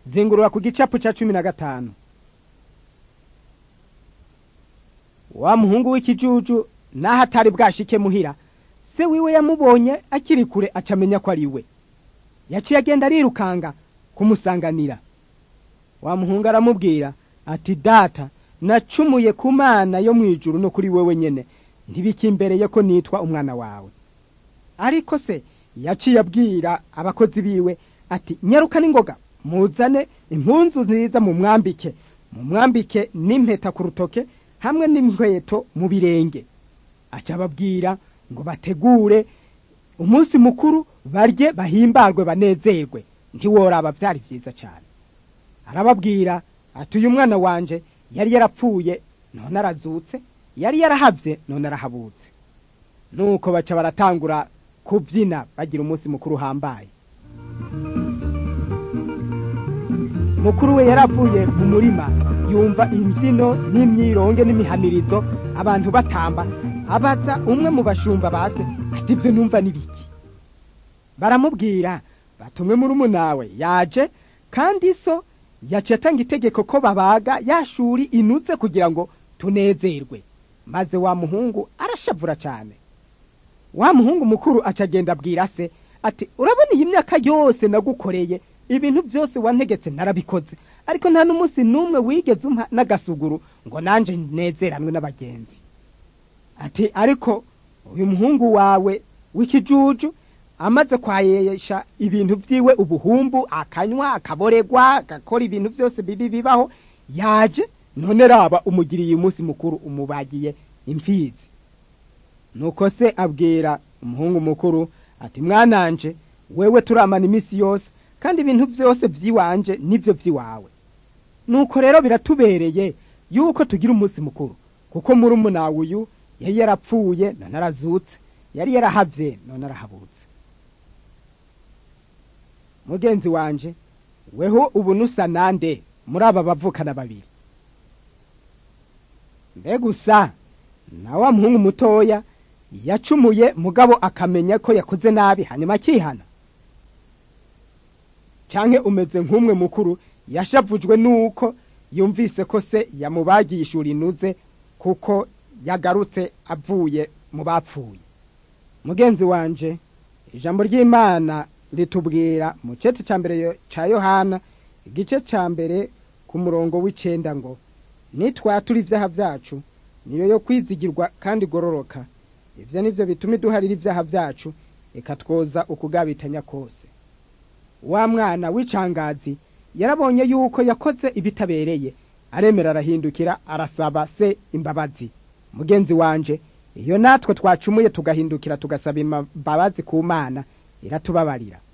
zingurura ku gicapu ca cumi na gatanu wa muhungu w'ikijuju naho atari bwashike muhira se wiwe yamubonye akiri kure acamenya ko ari we yaciye agenda arirukanga kumusanganira wa muhungu aramubwira ati data nacumuye ku mana yo mu ijuru no kuri wewe nyene ntibikimbereye ko nitwa umwana wawe ariko se yaciye abwira abakozi biwe ati nyaruka n'ingoga muzane impunzu nziza mu mwambike mu mwambike n'impeta ku rutoke hamwe n'inkweto mu birenge aca ababwira ngo bategure umunsi mukuru barye bahimbarwe banezerwe ntiworaba byari byiza cyane arababwira ati uyu mwana wanje yari yarapfuye none arazutse yari yarahavye none arahabutse nuko baca baratangura kubyina bagira umunsi mukuru uhambaye mukuru we yaravuye mu murima yumva imbyino n'imyironge n'imihamirizo abantu batamba abaza umwe mu bashumba base ati ibyo numva n'ibiki baramubwira batumwe muri umunawe yaje kandi so yaciye atanga itegeko ko babaga yashuri inuze kugira ngo tunezerwe maze wa muhungu arashavura cyane wa muhungu mukuru acagenda abwira se ati urabona iyi myaka yose nagukoreye ibintu byose wantegetse narabikoze ariko nta n'umunsi n'umwe wigeze umpa n'agasuguru ngo nanjye nezeranwe n'abagenzi ati ariko uyu muhungu wawe w'ikijuju amaze kwayesha ibintu byiwe ubuhumbu akanywa akaboregwa agakora ibintu byose bibi bibaho yaje none raba umugiriye umunsi mukuru umubagiye imfizi nuko se abwira umuhungu mukuru ati mwananje wewe turamana iminsi yose kandi ibintu byose by'iwanje nibyo by'iwawe nuko rero biratubereye yuko tugira umunsi mukuru kuko muri umunawe uyu yari yarapfuye none arazutse yari yarahavye none arahabutse mugenzi wanje weho ubu nusa nande muri aba bavukana babiri mbe gusa na wa muhungu mutoya yacumuye mugabo akamenya ko yakoze nabi hanyuma akihana canke umeze nk'umwe mukuru yashavujwe nuko yumvise ko se yamubagiye ishuri inuze kuko yagarutse avuye mu bapfuye mugenzi wanje ijambo ry'imana ritubwira mu cete ca mbere ca yohana igice ca mbere ku murongo w'icenda ngo nitwatura ivyaha vyacu niyo yo kwizigirwa kandi igororoka ivyo nivyo bituma iduharira ivyaha vyacu ikatwoza ukugabitanya kose wa mwana w'icangazi yarabonye yuko yakoze ibitabereye aremera arahindukira arasaba se imbabazi mugenzi wanje iyo natwe twacumuye tugahindukira tugasaba imbabazi ku mana iratubabarira